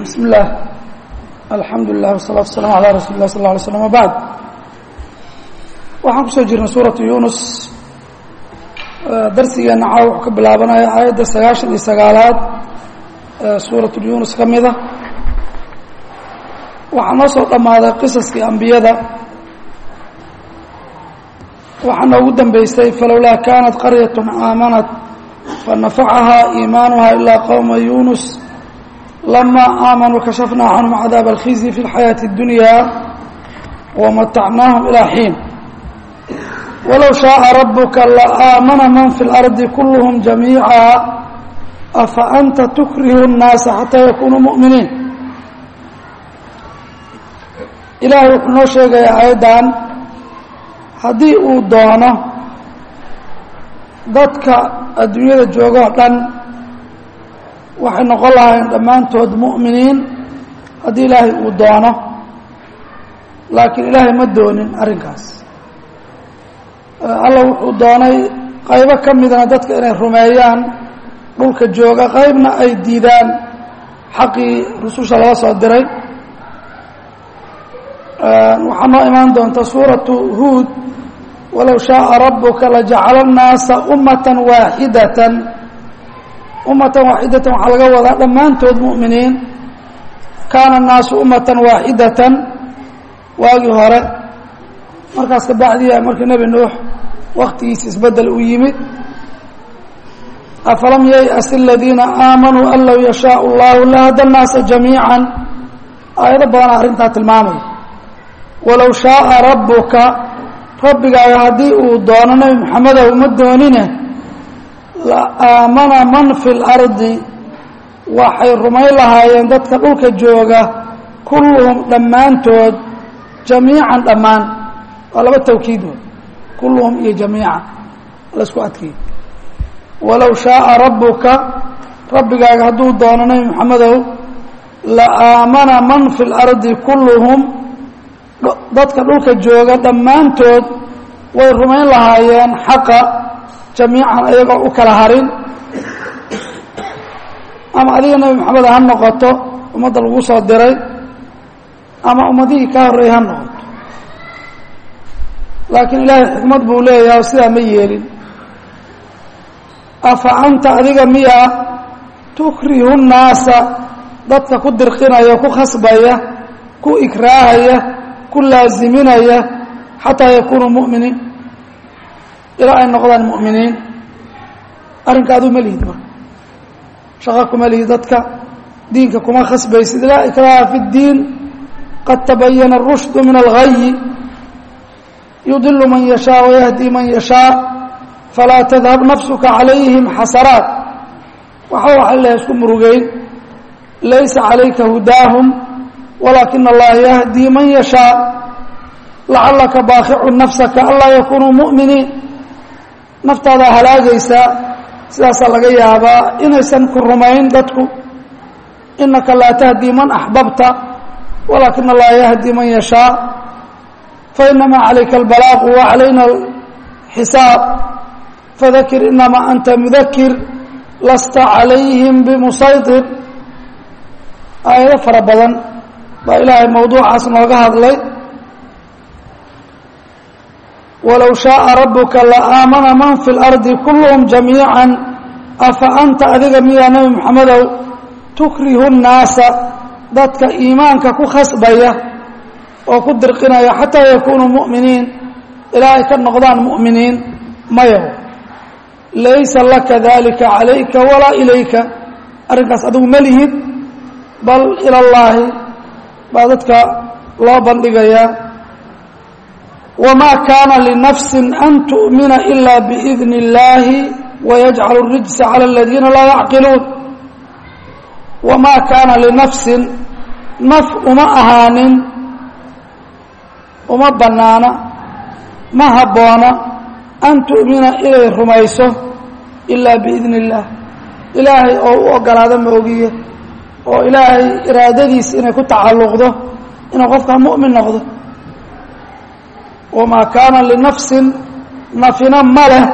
bismi اllah alxamdu lilah wsalaatu waslaam alaa rasuuli lah sal lla alay slam wabacd waxaan kusoo jirnay suuratu yunus darsigeena caawa wuxuu ka bilaabanaya aayadda sagaashan iyo sagaalaad ee suuratu yunus ka mida waxaa noo soo dhammaaday qisaskii ambiyada waxaa noogu dambeysay falowlaa kaanat qaryat aamanat fanafacahaa iimaanuha ilaa qowma yunus lama aamanuu kashafnaa canhum cadaab alkhizyi fi اlxayaaةi اddunya wamatacnaahum ilaa xiin walow shaaa rabuka laaamana man fi اlardi kulluhum jamiica afa anta tukrihu الnaasa xataa yakunuu mu'miniin ilaahay wuxuu noo sheegayaa aayaddan haddii uu doono dadka adduunyada joogoo dhan waxay noqon lahaayeen dhammaantood mu'miniin haddii ilaahay uu doono laakiin ilaahay ma doonin arrinkaas alla wuxuu doonay qaybo ka midna dadka inay rumeeyaan dhulka jooga qaybna ay diidaan xaqii rususha laga soo diray waxaa noo imaan doonta suuratu huud walow shaaa rabuka lajacala الnaasa ummata waaxidatan ummatan waaxidatan waxaa laga wadaa dhammaantood mu'miniin kaana الnaasu ummatan waaxidatan waagii hore markaas kabacdiya markii nebi nuux waktigiisa isbedel u yimid afalam yayأs اladiina aamanuu an low yashaaء اllahu lahada الnaasa jamiiعa aayado badanaa arrintaa tilmaamaya walow shaaa rabuka rabbigaaga haddii uu doono nebi moxamedow ma doonine la aamana man fi اlardi waxay rumayn lahaayeen dadka dhulka jooga kulluhum dhammaantood jamiican dhammaan waa laba tawkiid wey kulluhum iyo jamiican la isku adkeey walow shaaa rabuka rabbigaaga hadduu doono nebi moxamedow la aamana man fi اlardi kulluhum dadka dhulka jooga dhammaantood way rumayn lahaayeen xaqa jamiican ayagoo u kala harin ama adiga nebi maxamed ha noqoto ummadda lagu soo diray ama ummadihii ka horreeyay ha noqoto laakiin ilaahay xikmad buu leeyahay oo sidaa ma yeelin afa anta adiga miyaa tukrihu nnaasa dadka ku dirqinaya ku khasbaya ku ikraahaya ku laaziminaya xataa yakunuu mu'miniin ilaa ay noqdaan mu'miniin arrinka aduu ma lihid marka shaqo kuma lihid dadka diinka kuma khasbaysid laa ikraaha fi اddiin qad tabayana الrushdu min algayi yudilu man yashaa wayahdi man yashaa falaa tadhab nafsuka calayhim xasaraat waxa waxa ilahay isku murugeyn laysa calayka hudaahum walaakina allaha yahdii man yashaa lacalaka baakicu nafsaka anlaa yakunuu mu'miniin naftaadaa halaagaysaa sidaasaa laga yaabaa inaysan ku rumayn dadku inaka laa tahdii man axbabta walaakina allaha yahdii man yashaa fainamaa calayka albalaaqu wa calayna alxisaab fadakir inamaa anta mudakir lasta calayhim bimusaytir aayado fara badan baa ilaahay mawduucaas nooga hadlay walow shaaa rabuka laaamana man fi اlardi kulluhum jamiica afa anta adiga miyaa nebi moxamedow tukrihu الnaasa dadka iimaanka ku khasbaya oo ku dirqinaya xataa yakunuu mu'miniin ilaa ay ka noqdaan mu'miniin mayaw laysa laka dalika calayka walaa ilayka arrinkaas adigu ma lihid bal ilى اllaahi baa dadka loo bandhigayaa wamaa kaana linafsi an tu'mina ila biidni اllaahi wayajcalu الrijsa calى aladiina laa yacqiluun wamaa kaana linafsin naf uma ahaanin uma bannaana ma habboona an tu'mina inay rumayso ilaa biidni اllaah ilaahay oo u ogolaado ma ogiye oo ilaahay iraadadiisa inay ku tacalluqdo inuu qofkaa mu'min noqdo wamaa kaana linafsin nafina ma leh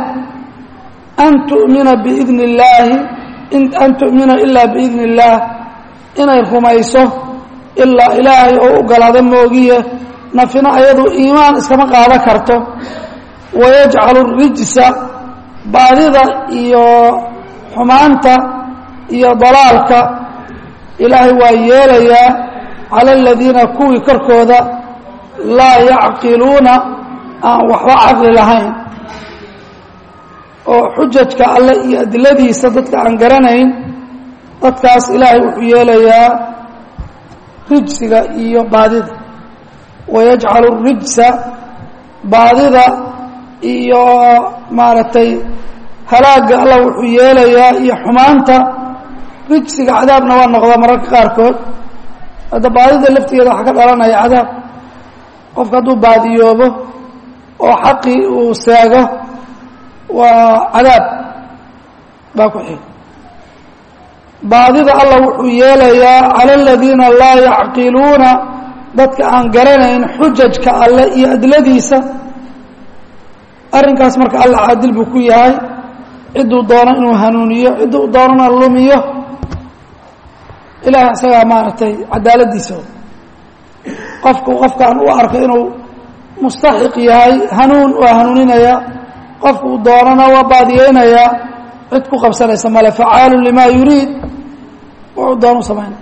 an tu'mina biidni اllaahi an tu'mina ilaa biidni اllaah inay rumayso ilaa ilaahay oo u galaada moogiye nafina ayadu iimaan iskama qaadan karto wayajcalu rijsa baadida iyo xumaanta iyo dalaalka ilaahay waa yeelayaa cala aladiina kuwii korkooda laa yacqiluuna aan waxba caqli lahayn oo xujajka alle iyo adiladiisa dadka aan garanayn dadkaas ilaahay wuxuu yeelayaa rijsiga iyo baadida wayajcalu rijsa baadida iyo maaragtay halaagga allah wuxuu yeelayaa iyo xumaanta rijsiga cadaabna waa noqdaa mararka qaarkood hadda baadida laftigeeda waxaa ka dhalanaya cadaab qofka hadduu baadiyoobo oo xaqii uu seego waa cadaab baa ku xig baadida allah wuxuu yeelayaa cala aladiina laa yacqiluuna dadka aan garanayn xujajka alle iyo adladiisa arrinkaas marka alla caadil buu ku yahay cidduu doono inuu hanuuniyo cidduu doonana lumiyo ilahay isagaa maaragtay cadaaladiisa qofku qofkaan u arko inuu mustaxiq yahay hanuun waa hanuuninaya qofku uu doonana waa baadiyeynayaa cid ku qabsanaysa male facaalu lima yuriid wuxuu doon u samaynaya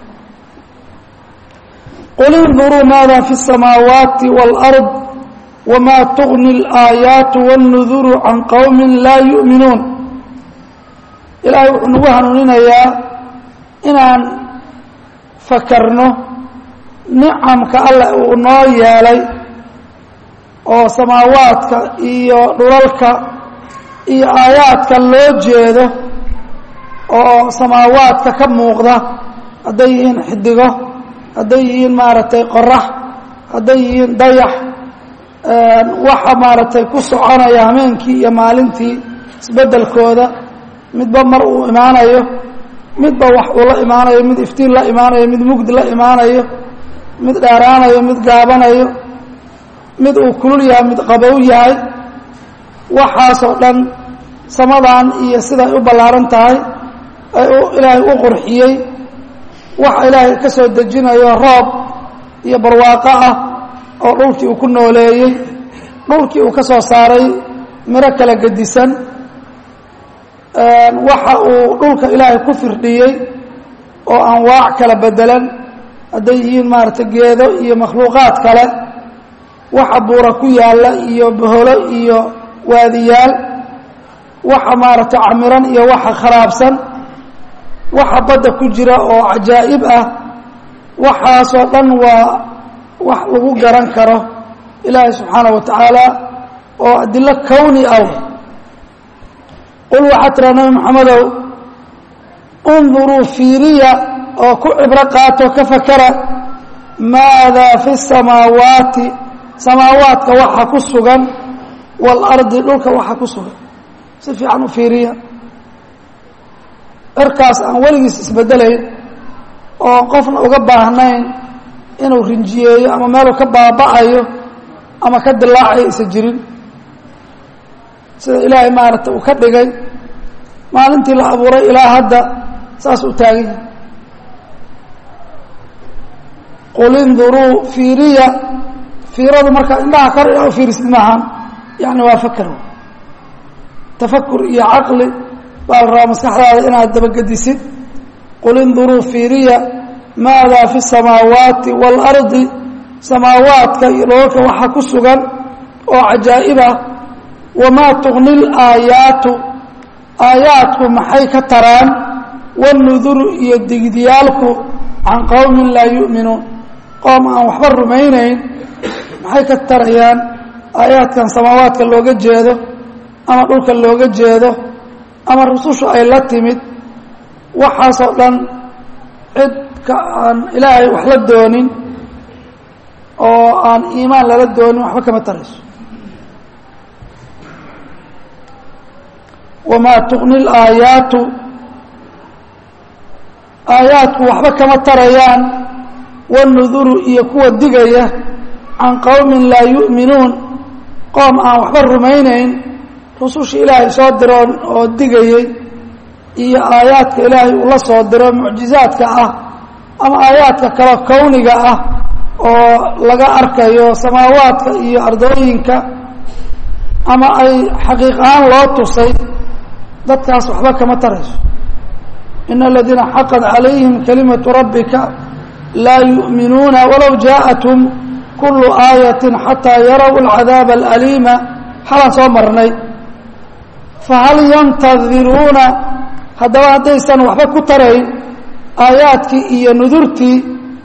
qul induruu maada fi الsamaawaati wاlأrض wma tugni اlaayaatu wاnnuduru can qowmi laa yu'minuun ilaahay wuxuu nagu hanuuninayaa inaan fakarno nicamka alle uu noo yeelay oo samaawaadka iyo dhulalka iyo aayaadka loo jeedo oo samaawaadka ka muuqda hadday yihiin xidigo hadday yihiin maaragtay qorax hadday yihiin dayax waxa maaragtay ku soconaya hameenkii iyo maalintii isbeddelkooda midba mar uu imaanayo midba wax uu la imaanayo mid iftiin la imaanayo mid mugdi la imaanayo mid dheeraanayo mid gaabanayo mid uu kulul yahay mid qabow yahay waxaasoo dhan samadan iyo siday u ballaaran tahay ay ilaahay u qurxiyey waxa ilaahay ka soo dejinayo roob iyo barwaaqo ah oo dhulkii uu ku nooleeyey dhulkii uu ka soo saaray miro kala gedisan waxa uu dhulka ilaahay ku firdhiyey oo anwaac kala bedelan hadday yihiin maaragtay geedo iyo makhluuqaad kale waxa buura ku yaalla iyo boholo iyo waadiyaal waxa maaragtay camiran iyo waxa kharaabsan waxa badda ku jira oo cajaa'ib ah waxaasoo dhan waa wax lagu garan karo ilaahay subxaana wa tacaala oo adilo kowni ah qul waxaa tiraa nabi maxamedow unduruu fiiriya oo ku cibro qaato ka fakara maadaa fi samaawaati samaawaadka waxa ku sugan waalardi dhulka waxa ku sugan si fiican u fiiriya cirkaas aan weligiis isbedelayn oo qofna uga baahnayn inuu rinjiyeeyo ama meeluu ka baaba'ayo ama ka dilaacayo isa jirin sida ilaahay maaragtay uu ka dhigay maalintii la abuuray ilaa hadda saas u taagan yahay qul induruu fiiriya fiiradu markaa indhaha kor inaa u fiirisid maahan yani waa fakar tafakur iyo caqli baa la rabaa maskaxdaada inaad dabagedisid qul induruu fiiriya maadaa fi samaawaati waalardi samaawaadka iyo dhoolka waxaa ku sugan oo cajaa'ib ah wamaa tugni laayaatu aayaadku maxay ka taraan wanuduru iyo digdiyaalku can qowmin laa yu'minuun qoom aan waxba rumaynayn maxay ka tarayaan aayaadkan samaawaadka looga jeedo ama dhulka looga jeedo ama rusushu ay la timid waxaasoo dhan cid ka aan ilaahay wax la doonin oo aan iimaan lala doonin waxba kama tarayso wamaa tugni laayaatu aayaadku waxba kama tarayaan wanuduru iyo kuwa digaya can qowmin laa yu'minuun qoom aan waxba rumaynayn rusushii ilaahay soo diroon oo digayey iyo aayaadka ilaahay uu la soo diro mucjizaadka ah ama aayaadka kale kowniga ah oo laga arkayo samaawaadka iyo ardooyinka ama ay xaqiiq ahaan loo tusay dadkaas waxba kama tarayso in aladiina xaqad calayhim kalimatu rabbika laa yu'minuuna walow jaaءathum kulu aayati xataa yaraw alcadaaba alaliima xalaan soo marnay fahal yantadiruuna haddaba haddaysan waxba ku tarayn aayaadkii iyo nudurtii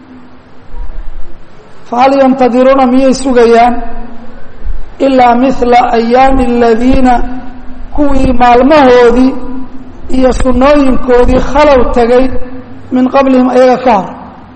fahal yantadiruuna miyay sugayaan ilaa mila ayaami aladiina kuwii maalmahoodii iyo sunnooyinkoodii khalow tegay min qablihim ayaga ka hor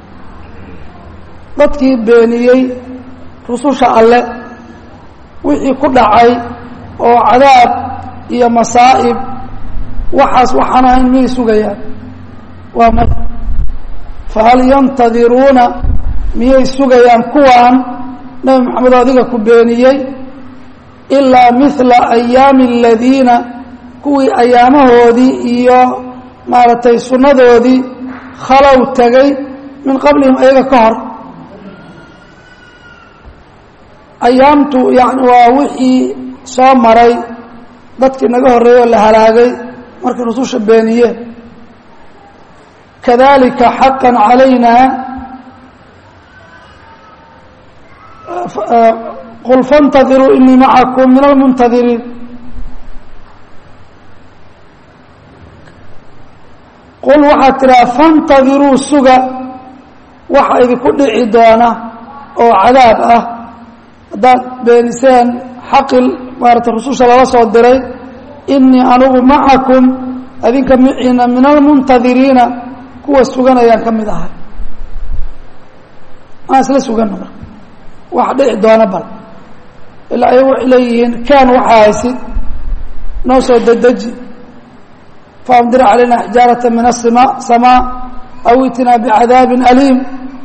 dadkii beeniyey rususha alle wixii ku dhacay oo cadaab iyo masaa'ib waxaas waxaan ahayn miyay sugayaan waa may fahal yantadiruuna miyay sugayaan kuwaan nebi maxamed oo adiga ku beeniyey ilaa mila ayaami aladiina kuwii ayaamahoodii iyo maaragtay sunnadoodii khalow tegay min qablihim ayaga ka hor ayaamtu yani waa wixii soo maray dadkii naga horreeyey oo la halaagay markay rususha beeniyeen kadalika xaqa calayna qul faاntadiruu inii macakum min almuntadiriin qul waxaad tidhaha faاntadiruu suga waxa idinku dhici doona oo cadaab ah haddaad beeniseen xaqi maarata rususha lala soo diray inii anugu macakum adinka miciina min almuntadiriina kuwa suganayaan ka mid ahay aan isla sugano marka wax dhici doona bal ilaa ay waxay leeyihiin kaan waxaa haysid noo soo dedeji faamdir calayna xijaarata min asima samaa aw itinaa bicadaabin aliim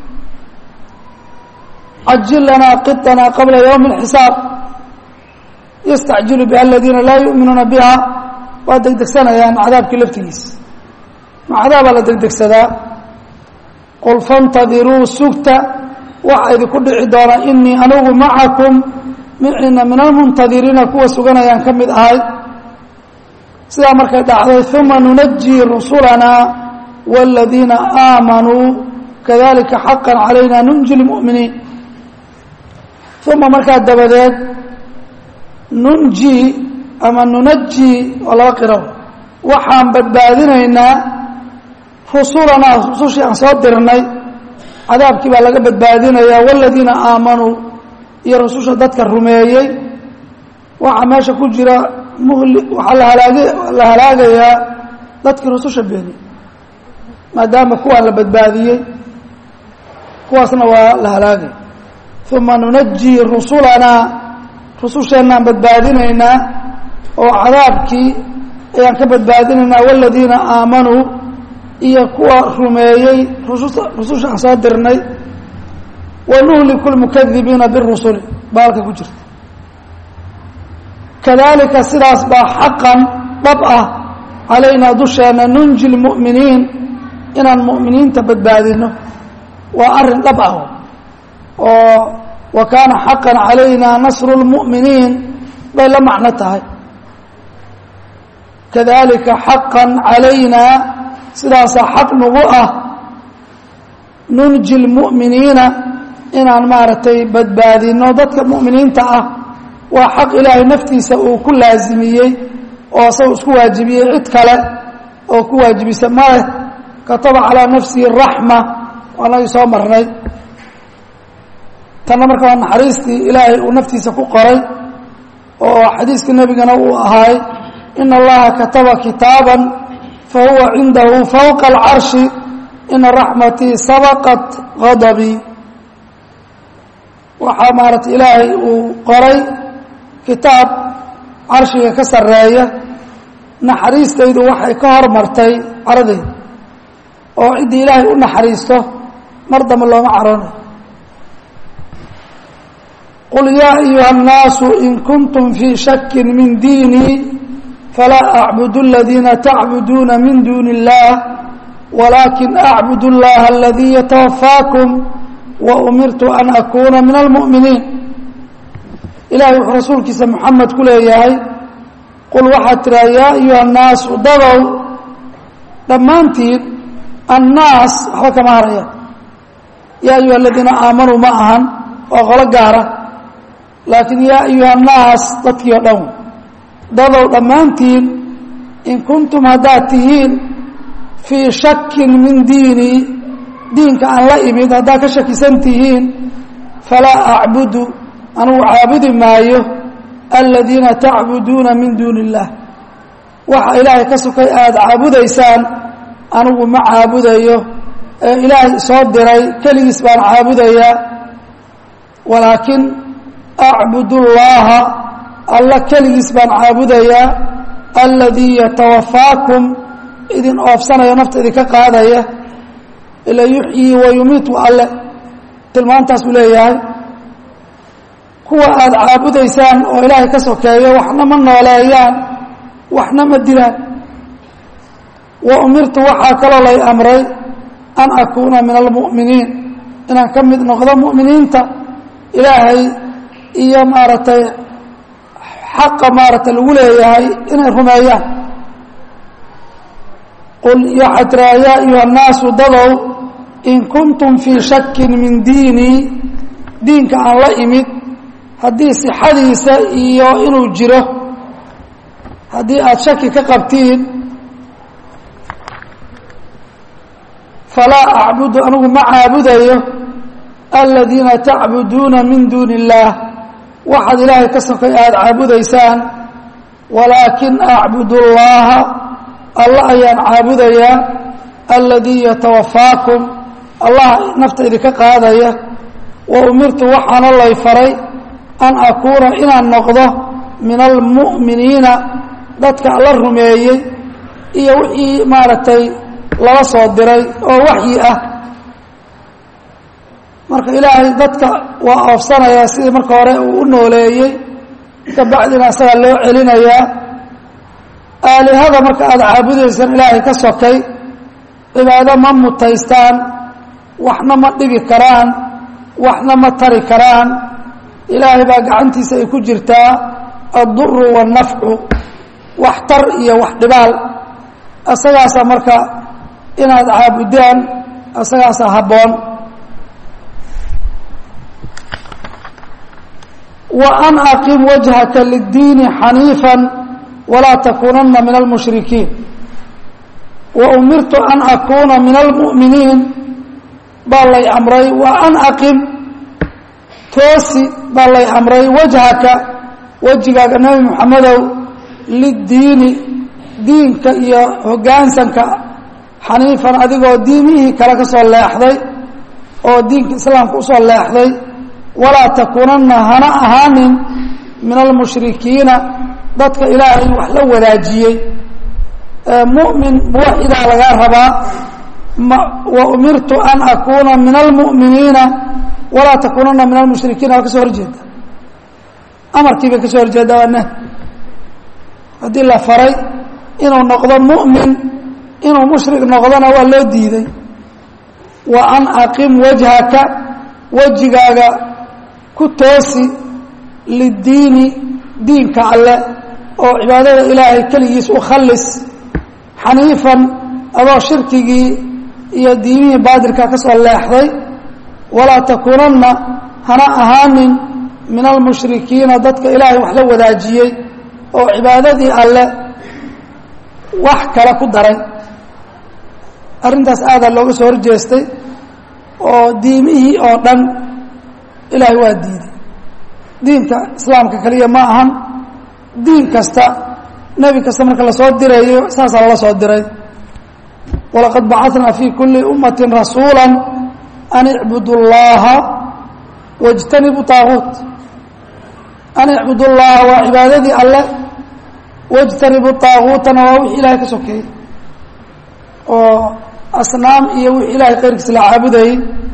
cajil lanaa qiطanaa qabla ywmi اlxisaab yastacjilu biha aladiina laa yu'minuuna biha waa degdegsanayaan cadaabkii laftigiisa ma cadaabaa la degdegsadaa qul faاntadiruu sugta waxa idinku dhici doona inii anugu macakum miciina min almuntadiriina kuwa suganayaan ka mid ahay sidaa markay dhacday uma nunajii rusulanaa wاladiina aamanuu kadalika xaqa calayna nunji lmu'miniin uma markaa dabadeed nunji ama nunaji oo laba qiro waxaan badbaadinaynaa rusulanaa rusushii aan soo dirnay cadaabkii baa laga badbaadinayaa wاladiina aamanuu iyo rususha dadka rumeeyey waxaa meesha ku jira muhli waxaa la halaagi la halaagayaa dadkii rususha beeniyey maadaama kuwaan la badbaadiyey kuwaasna waa la halaagay uma nunaji rusulanaa rususheennaan badbaadinaynaa oo cadaabkii ayaan ka badbaadinaynaa wاladiina aamanuu iyo kuwa rumeeyey rususa rususha aan soo dirnay wanuhliku lmukadibiina birusuli baa halka ku jirta kadalika sidaas baa xaqan dhab ah calaynaa dusheena nunji lmu'miniin inaan mu'miniinta badbaadino waa arrin dhab ah oo wa kaana xaqan calaynaa nasru lmu'miniin bay la macno tahay kadalika xaqan calaynaa sidaasaa xaq nagu ah nunji lmu'miniina inaan maaragtay badbaadino dadka mu'miniinta ah waa xaq ilaahay naftiisa uu ku laasimiyey oo asaga isku waajibiyey cid kale oo ku waajibisa maleh kataba calaa nafsihi raxma waanagii soo marnay tanna marka waa naxariistii ilaahay uu naftiisa ku qoray oo xadiiskii nebigana uu ahaay ina allaha kataba kitaaban fahuwa cindahu fawqa alcarshi ina raxmatii sabaqat gadabii waxaa maarata ilaahay uu qoray kitaab carshiga ka sarreeya naxariistaydu waxay ka hormartay caradayda oo ciddii ilaahay u naxariisto mar dambe looma caroonayo qul yaa ayuha الnaasu in kuntum fii shaki min diinii falaa acbudu اladiina tacbuduuna min duuni اllah walaakin acbud اllaha aladii yatawafaakum wa umirtu an akuuna min almu'miniin ilahay wuxuu rasuulkiisa moxamed ku leeyahay qul waxaad tiraa yaa ayuha annaasu dadow dhammaantiin annaas waxba kama haraya yaa ayuha aladiina aamanuu ma ahan waa qolo gaara laakiin yaa ayuha annaas dadkii oo dhan dadow dhammaantiin in kuntum haddaad tihiin fii shakin min diinii diinka aan la imid haddaad ka shakisan tihiin falaa acbudu anugu caabudi maayo aladiina tacbuduuna min duuni illaah waxa ilaahay ka sokay aada caabudaysaan anigu ma caabudayo ee ilaahay soo diray keligiis baan caabudayaa walaakin acbud اllaha alla keligiis baan caabudayaa aladii yatawafaakum idin oofsanayo nafta idinka qaadaya ila yuxyii wa yumiitu alle tilmaantaas uu leeyahay kuwa aada caabudaysaan oo ilaahay ka sokeeyo waxna ma nooleeyaan waxna ma dilaan wa umirtu waxaa kaloo lay amray an akuuna min almu'miniin inaan ka mid noqdo mu'miniinta ilaahay iyo maaragtay xaqa maaragtay lagu leeyahay inay rumeeyaan qul waxaa tiraa yaa ayuha annaasu dadow in kuntum fii shakin min diinii diinka aan la imid haddii sixadiisa iyo inuu jiro haddii aada shaki ka qabtiin falaa acbudu anigu ma caabudayo aladiina tacbuduuna min duuni illaah waxaad ilaahay ka sokay aada caabudaysaan walaakin acbud اllaha alla ayaan caabudayaa aladii yatawafaakum allah nafta idinka qaadaya wa umirtu waxaana lay faray an akuuna inaan noqdo min almu'miniina dadka alla rumeeyey iyo wixii maaragtay lala soo diray oo waxyi ah marka ilaahay dadka waa oofsanayaa sidii marka hore uu u nooleeyey kabacdina isagaa loo celinayaa aalihada marka aada caabudaysaan ilaahay ka sokay cibaado ma mutaystaan waxna ma dhibi karaan waxna ma tari karaan ilaahay baa gacantiisa ay ku jirtaa adduru waannafcu wax tar iyo wax dhibaal isagaasaa marka inaad caabudaan isagaasaa habboon wa an aqim wajhaka liddiini xaniifan walaa takuunanna min almushrikiin wa umirtu an akuuna min almu'miniin baa lay amray wa an aqim toosi baa lay amray wajhaka wejigaaga nebi moxamedow liddiini diinka iyo hoggaansanka xaniifan adigoo diimihii kale ka soo leexday oo diinka islaamka usoo leexday walaa takuunanna hana ahaanin min almushrikiina dadka ilaahay wax la wadaajiyey mu'min muwaxidaa lagaa rabaa wa umirtu an akuuna min almu'miniina walaa takuunanna min almushrikiina waa ka soo horjeeda amarkii bay ka soo horjeeda waa nah haddii la faray inuu noqdo mu'min inuu mushrik noqdona waa loo diiday wa an aqim wajhaka wejigaaga ku toosi liddiini diinka alle oo cibaadada ilaahay keligiis u khallis xaniifan adoo shirkigii iyo diimihii baadilka ka soo leexday walaa takuunanna hana ahaanin min almushrikiina dadka ilaahay wax la wadaajiyey oo cibaadadii alle wax kale ku daray arrintaas aadaa looga soo horjeestay oo diimihii oo dhan ilaahay waa diiday diinka islaamka keliya ma ahan diin kasta nebi kasta marka lasoo dirayo saasaa lala soo diray walaqad bacatnaa fii kulli ummati rasuula an icbudu llaha wاjtanibu طaaguut an icbudu llaha waa cibaadadii alle wاjtanibu طaaguutana waa wixii ilahay ka sokeeyey oo asnaam iyo wixii ilahay keyrkiisa la caabudayey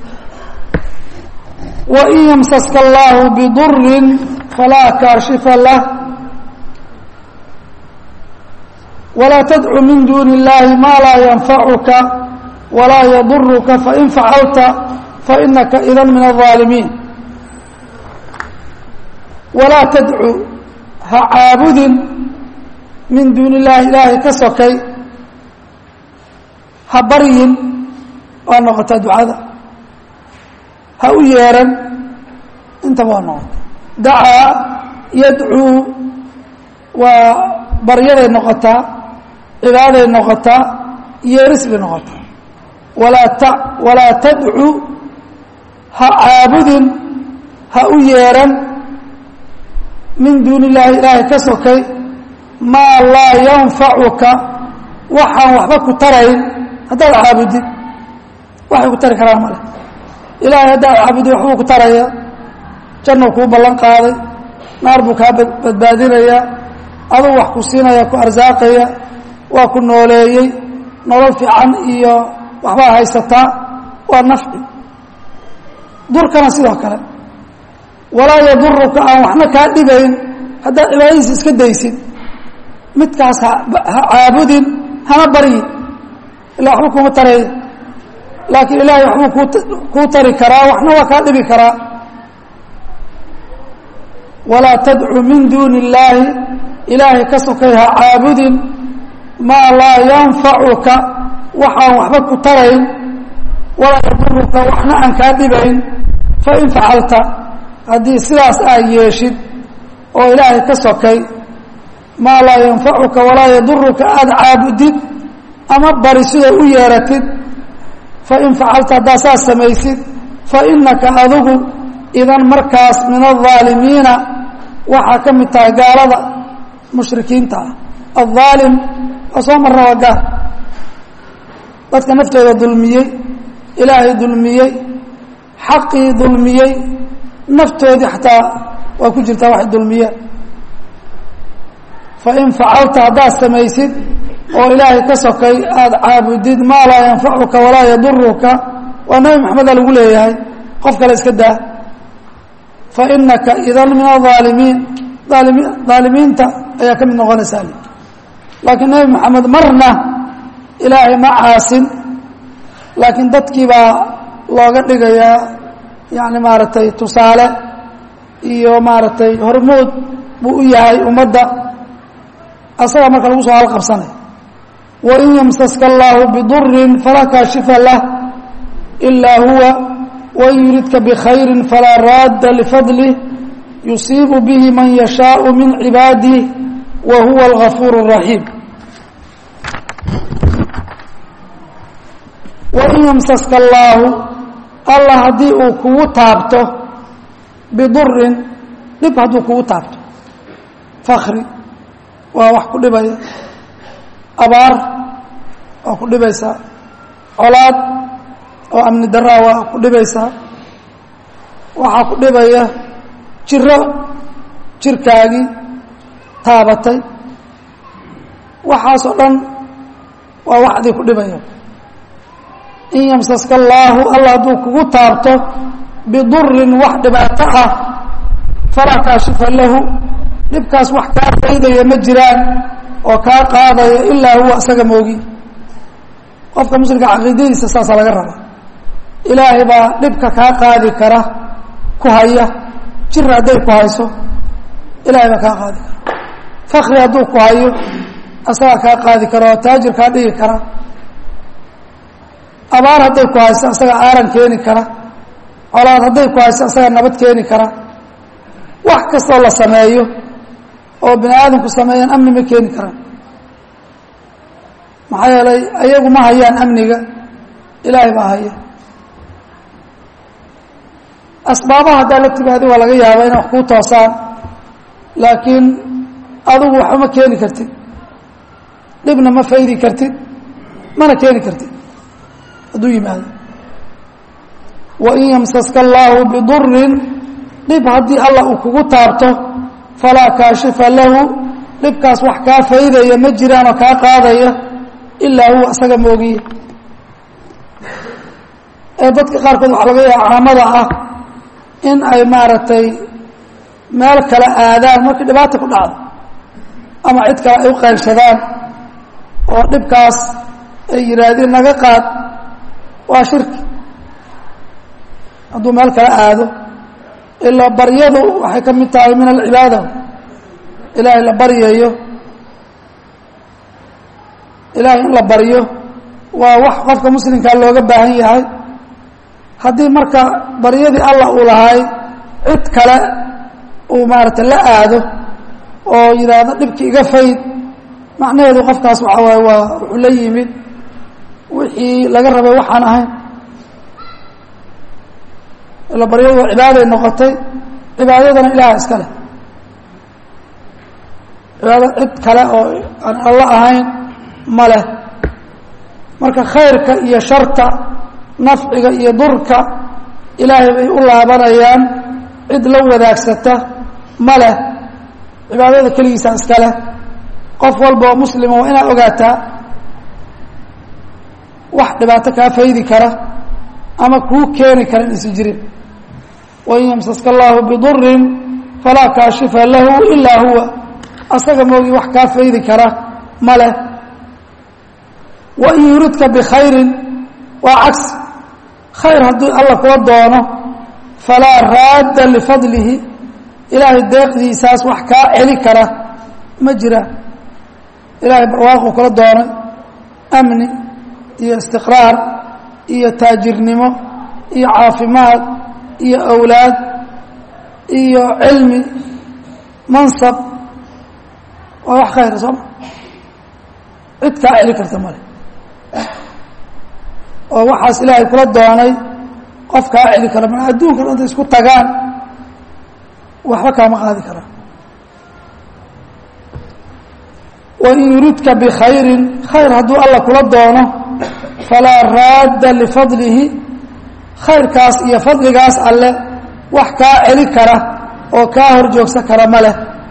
wain ymsaska allahu biduri falaa kaashifa lah walaa tadcu min duuni اllahi maa laa yanfacuka walaa yaduruka fain facalta fainaka idan min الظaalimiin walaa tadcu ha caabudin min duuni اllaahi ilaahay ka sokay ha baryin waa noqotaa ducada ha u yeeran intaba waa noqota dacaa yadcuu waa baryaday noqotaa cibaaday noqotaa yeeris bay noqotaa walaa ta walaa tadcu ha caabudin ha u yeeran min duuni illaahi ilaahay ka sokay maa laa yanfacuka waxaan waxba ku tarayn haddaad caabudid waxay ku tari karaan male ilaahay haddaad caabudid waxbuu ku taraya jannou kuu ballan qaaday naar buu kaa badbaadinayaa aduu wax ku siinaya ku arsaaqaya waa ku nooleeyey nolol fiican iyo waxbaa haysataa waa nafci durkana sidoo kale walaa yaduruka aan waxna kaa dhibayn haddaad cibaadadiisa iska daysid midkaas ha caabudin hana baryin ilaa waxba kuma tareeya laakiin ilaahay waxbuu kuu kuu tari karaa waxna waa kaa dhibi karaa walaa tadcu min duuni illaahi ilaahay ka sokay ha caabudin maa laa yanfacuka waxaan waxba ku tarayn walaa yaduruka waxna aan kaa dhibayn fain facalta haddii sidaas aad yeeshid oo ilaahay ka sokay maa laa yanfacuka walaa yaduruka aada caabudid ama bari sida u yeeratid fain facalta haddaad saas samaysid fainaka adigu idan markaas min الظaalimiina waxaa ka mid tahay gaalada mushrikiinta ah الظaalim waa soo marna waa gaal dadka naftooda dulmiyey ilaahay dulmiyey xaqii dulmiyey naftoodii xataa waa ku jirtaa waxay dulmiyeen fain facalta haddaad samaysid oo ilaahay ka sokay aada caabudid maa laa yanfacuka walaa yaduruka waa nabi maxameda lagu leeyahay qof kale iska daa fainaka idan min aaalimiin aalimi aalimiinta ayaa ka mid noqonaysaa laakiin nebi maxamed marna ilaahay ma caasin laakiin dadkii baa looga dhigayaa yani maaragtay tusaale iyo maaragtay hormood buu u yahay ummadda asagaa marka lagu soo halqabsanay wain yamsaska allahu bidurin falaa kaashifa lah ilaa huwa wain yuridka bikhayri falaa raadda lifadlih yusiibu bihi man yashaau min cibaadih wa huwa algafuur الraxiim wain yamsaska allaahu allah haddii uu kugu taabto bidurin dhib hadduu kugu taabto fakri waa wax ku dhibaya abaar waa ku dhibaysaa colaad oo amni daraa waa ku dhibaysaa waxaa ku dhibaya jiro jirkaagii taabatay waxaasoo dhan waa waxdii ku dhibaya in yamsaska allaahu allah hadduu kugu taabto bidurin wax dhibaato ah falaa kaashifa lahu dhibkaas wax kaa faydaya ma jiraan oo kaa qaadaya ilaa huwa isaga moogi qofka muslimka caqiidadiisa saasaa laga rabaa ilaahay baa dhibka kaa qaadi kara ku haya jir hadday ku hayso ilaahay baa kaa qaadi kara fakri hadduu ku hayo asagaa kaa qaadi kara oo taajir kaa dhigi kara abaar hadday ku hayso asagaa aaran keeni kara colaad hadday ku hayso asagaa nabad keeni kara wax kastoo la sameeyo oo bini aadamku sameeyaan amni ma keeni karaan maxaa yeelay ayagu ma hayaan amniga ilaahay baa haya asbaabaha haddaa la timaadi waa laga yaabaa inay wax kuu toosaan laakiin adigu waxba ma keeni kartid dhibna ma faydi kartid mana keeni kartid hadduu yimaado wain yamsaska allaahu bidurin dhib haddii allah uu kugu taabto falaa kaashifa lahu dhibkaas wax kaa faydaya ma jiraan oo kaa qaadaya ilaa huwa isaga moogiye ee dadka qaarkood waxaa laga yaaba caamada ah in ay maaragtay meel kale aadaan markii dhibaata ku dhacdo ama cid kale ay u qaylshadaan oo dhibkaas ay yidhaahdeen naga qaad waa shirki hadduu meel kala aado ilaa baryadu waxay ka mid tahay min alcibaada ilaahay la baryayo ilaahay in la baryo waa wax qofka muslimkaa looga baahan yahay haddii marka baryadii allah uu lahay cid kale uu maarata la aado oo yidhaahdo dhibki iga fayd macnaheedu qofkaas waxaa waaye waa wuxuu la yimid wixii laga rabay waxaan ahayn ila baryadu waa cibaaday noqotay cibaadadana ilaah iska leh cibaado cid kale oo aan alla ahayn ma leh marka khayrka iyo sharta nafciga iyo durka ilaahay bay u laabanayaan cid la wadaagsata ma leh cibaadada keligiisa iska leh qof walba oo muslima waa inaad ogaataa wax dhibaato kaa faydi kara ama kuu keeni kara inaysan jirin wain yamsaska allahu bidurin falaa kaashifa lahu ilaa huwa asaga moogi wax kaa faydi kara ma leh wain yuridka bikhayrin waa cagsi khayr haddii alla kula doono falaa raadda lifadlihi ilaahay deeqdiisaas wax kaa celi kara ma jiraan ilaahay barwaaquu kula doonay amni iyo istiqraar iyo taajirnimo iyo caafimaad iyo awlaad iyo cilmi mansab waa wax khayra sooma cid kaa celi karta male oo waxaas ilaahay kula doonay qof kaa celi kara ma adduunka dhan intay isku tagaan waxba kaama qaadi karaan wain yuridka bikhayrin khayr hadduu alla kula doono falaa raadda lifadlihi khayrkaas iyo fadligaas alle wax kaa celi kara oo kaa hor joogsan kara ma leh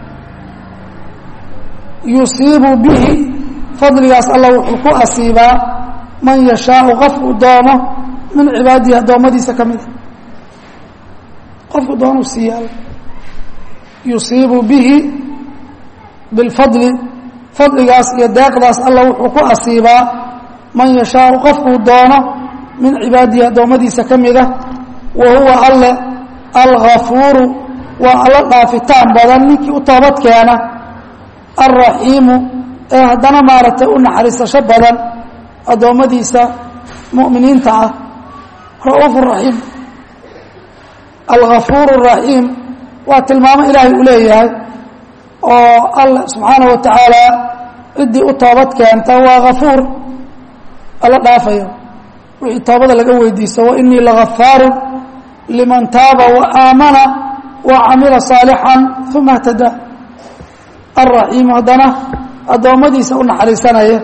yusiibu bihi fadligaas alla wuxuu ku asiibaa man yashaau qofku doono min cibaadihi addoommadiisa ka mida qofku doonuu siiya all yusiibu bihi bilfadli fadligaas iyo deeqdaas alla wuxuu ku asiibaa man yashaau qofkuu doono min cibaadihi addoommadiisa ka mida wa huwa alle algafuuru waa alla dhaafitaan badan ninkii u toobad keena alraxiimu ee haddana maaragtay u naxariisasho badan addoommadiisa mu'miniinta ah ra'uuf raxiim algafuur raxiim waa tilmaamo ilaahay uu leeyahay oo alla subxaanaه wa tacaala ciddii u toobad keenta waa gafuur alla dhaafayo wixii toobada laga weydiisto wainii lagafaaru liman taaba waaamana wacamila صaalixا uma اhtada alraxiimu haddana addoommadiisa u naxariisanaya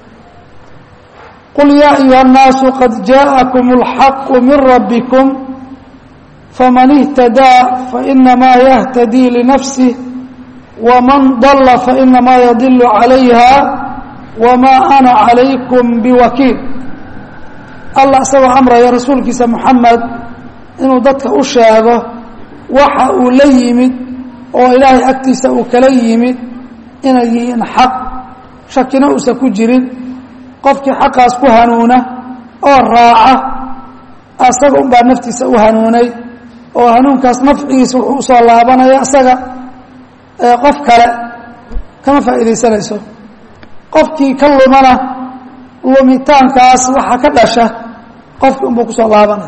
qul yaa ayuha الnaasu qad jaaءakum اlxaqu min rabbikum faman اhtadaa fainamaa yahtadii linafsih wman dala fainamaa yadilu calayha wamaa ana calaykum biwakiil allah isagoo amraya rasuulkiisa moxamed inuu dadka u sheego waxa uu la yimid oo ilaahay agtiisa uu kala yimid inay yihiin xaq shakina uusan ku jirin qofkii xaqaas ku hanuuna oo raaca asaga unbaa naftiisa u hanuunay oo hanuunkaas nafcigiisa wuxuu usoo laabanaya asaga qof kale kama faa'iidaysanayso qofkii ka lumana lumitaankaas waxaa ka dhasha qofkii unbuu kusoo laabanaya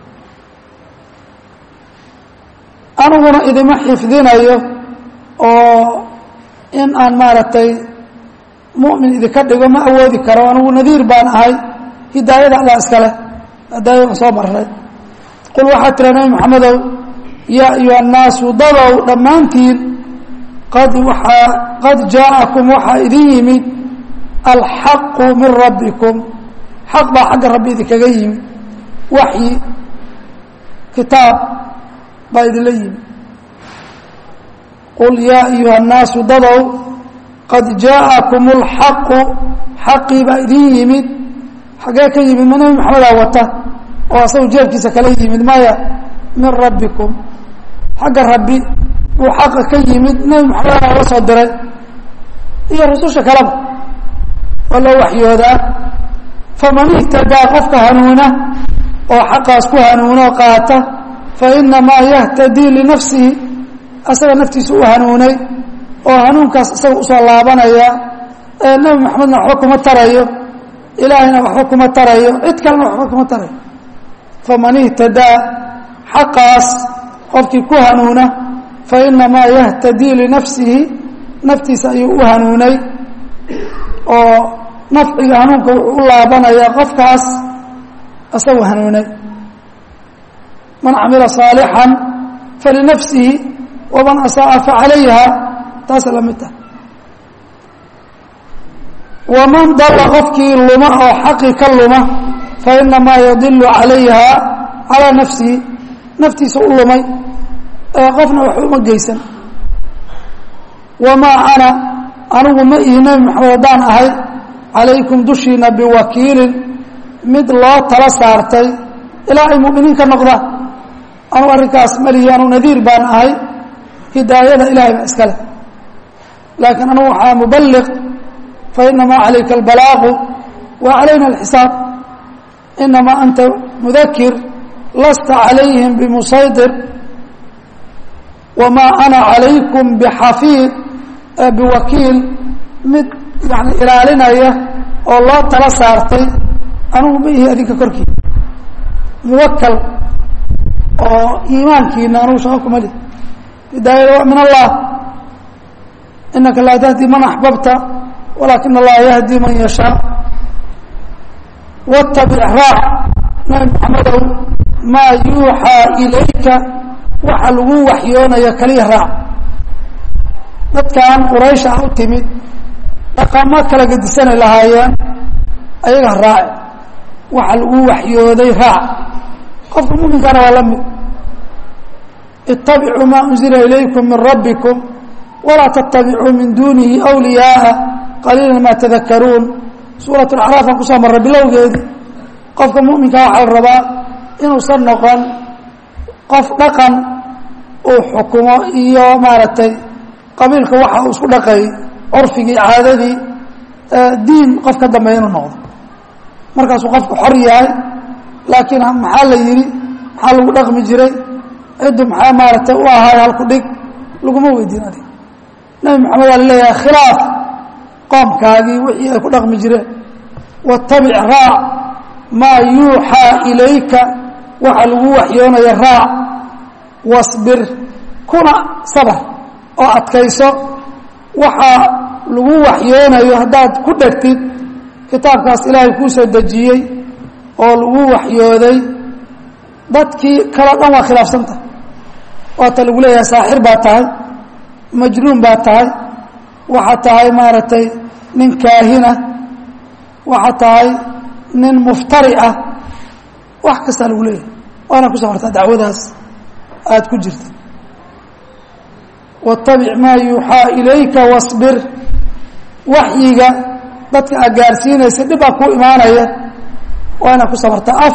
aniguna idima xifdinayo oo in aan maaragtay mu'min idinka dhigo ma awoodi karo anigu nadiir baan ahay hidaayada allah iskale hidaayada aan soo marnay qul waxaa tira nabi maxamedow yaa ayuha annaasu dadow dhammaantiin qad waaa qad jaaءakum waxaa idin yimid alxaqu min rabbikum xaq baa xagga rabbi idinkaga yimid waxyi kitaab baa idinla yimid qul yaa ayuha الnaasu dadow qad jaaءakum اlxaqu xaqii baa idin yimid xaggee ka yimid ma nebi maxamedaa wata oo asagu jeebkiisa kala yimid maya min rabbikum xagga rabbi uu xaqa ka yimid nebi maxamed la soo diray iyo rususha kaleba waa loo waxyoodaa faman ihtadaa qofka hanuuna oo xaqaas ku hanuunoo qaata fainamaa yahtadii linafsihi asaga naftiisa u hanuunay oo hanuunkaas isaga usoo laabanaya ee nebi maxamedna waxba kuma tarayo ilaahayna waxba kuma tarayo cid kalena waxba kuma tarayo faman ihtadaa xaqaas qofkii ku hanuuna fainamaa yahtadii linafsihi naftiisa ayuu u hanuunay oo nafciga hanuunka wuxuu u laabanaya qofkaas isagu hanuunay man camila صaalixا falinafsihi waman asaa'a facalayha taasa la mid tahay waman dala qofkii luma oo xaqi ka luma fainamaa yadilu calayha calىa nafsihi naftiisa u lumay ee qofna wax uma geysan wamaa ana anigu ma ihi nebi maxamed haddaan ahay calaykum dushiina biwakiilin mid loo tala saartay ilaa ay mu'miniin ka noqdaan anugu arrinkaas malihi anu nadiir baan ahay hidaayada ilahay baa iskale laakiin anugu waxaa mubaliq fainamaa calayka albalaaqu wa calayna alxisaab inamaa anta mudakir lasta calayhim bimusaydir wamaa ana calaykum bixafiid biwakiil mid yani ilaalinaya oo loo tala saartay anugu ma ihi adinka korkii muwakal oo iimaankiina anugu shaqo kuma lih hidaayada waa min allah inaka laa tahdi man axbabta walakin allaha yahdi man yashaa watabic raac nabi maxamedow maa yuuxaa ilayka waxa lagu waxyoonaya kaliya raac dadkan quraysha u timid dhaqamo kala gedisanay lahaayeen ayaga raace waxa lagu waxyooday raac qofka muminkaana waa la mid itabicuu maa unzila ilaykum min rabbikum walaa tattabicuu min duunihi wliyaaa qaliila maa tadakaruun suurat acraaf aan kusoo marray bilowgeedii qofka muminkaa waxaa la rabaa inuusan noqon qof dhaqan uu xukumo iyo maaragtay qabiilka waxa uu isku dhaqay curfigii caadadii diin qof ka dambeeya inuu noqdo markaasuu qofku xor yahay laakiin maxaa la yidhi maxaa lagu dhaqmi jiray ciddu maxaa maaragtay u ahaay halku dhig laguma weydiin adig nebi maxamed waa laleeyahay khilaaf qoomkaagii wixii ay ku dhaqmi jireen watabic raac maa yuuxaa ilayka waxa lagu waxyoonaya raac wasbir kuna sabar oo adkayso waxaa lagu waxyoonayo haddaad ku dhegtid kitaabkaas ilaahay kuu soo dejiyey oo lagu waxyooday dadkii kaleo dhan waa khilaafsanta waata lagu leeyahay saaxir baa tahay majnuun baa tahay waxaa tahay maaragtay nin kaahina waxaa tahay nin muftari ah wax kastaa lagu leeyahay waana ku safartaa dacwadaas aada ku jirta watabic maa yuuxaa ilayka wasbir waxyiga dadka aad gaarsiinaysa dhib baa kuu imaanaya waa inaad ku sabartaa af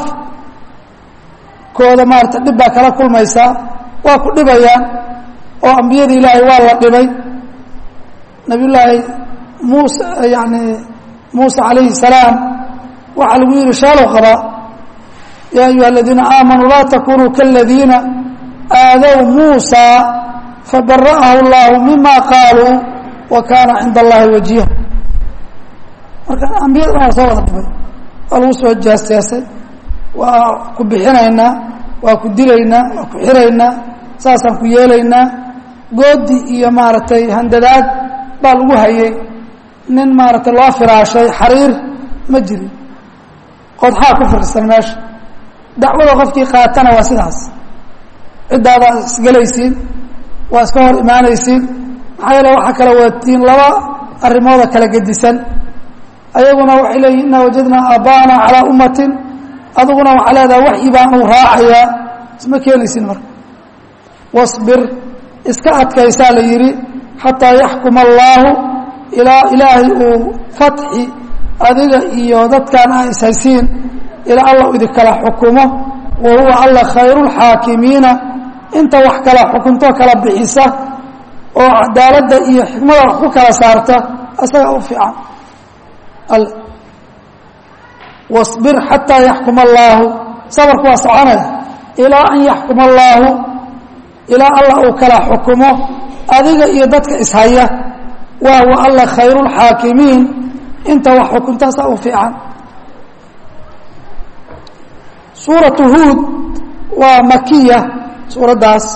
kooda maarata dhib baa kala kulmaysaa waa ku dhibayaan oo ambiyada ilaahay waa la dhibay nabiy llaahi muuse yani muuse calayhi salaam waxaa lagu yihi shaalow qabaa yaa ayuha aladiina aamanuu laa takunuu kaladiina aadow muusa fabara'ahu اllahu mima qaaluu wa kaana cinda allahi wajiha marka ambiyada dhan waa soo wada dhibay waa lagu soo jaasjaasay waa ku bixinaynaa waa ku dilaynaa waa ku xiraynaa saasaan ku yeelaynaa goodi iyo maaragtay handadaad baa lagu hayay nin maaragtay loo firaashay xariir ma jirin qodxaa ku firirsan meesha dacwada qofkii qaatana waa sidaas ciddaada isgelaysiin waa iska hor imaanaysiin maxaa yeele waxaa kala watiin laba arrimooda kala gedisan ayaguna waxay leeyihin inaa wajadnaa aaba'ana calaa ummatin adiguna waxaa leedaha waxyi baanu raacayaa isma keenaysin marka wasbir iska adkaysaa la yidhi xataa yaxkuma allaahu ilaa ilaahay uu fatxi adiga iyo dadkan a ishaysiin ilaa allah idinkala xukumo wa huwa alla khayru lxaakimiina inta wax kala xukunto kala bixisa oo cadaaladda iyo xikmada wax ku kala saarta isaga u fiican wasbir xataa yaxkuma allaahu sabarku waa soconaya ilaa an yaxkuma allaahu ilaa allah uu kala xukumo adiga iyo dadka ishaya waa wa alla khayru lxaakimiin inta wax xukuntaasa u fiican suuratu huud waa makiya suuraddaas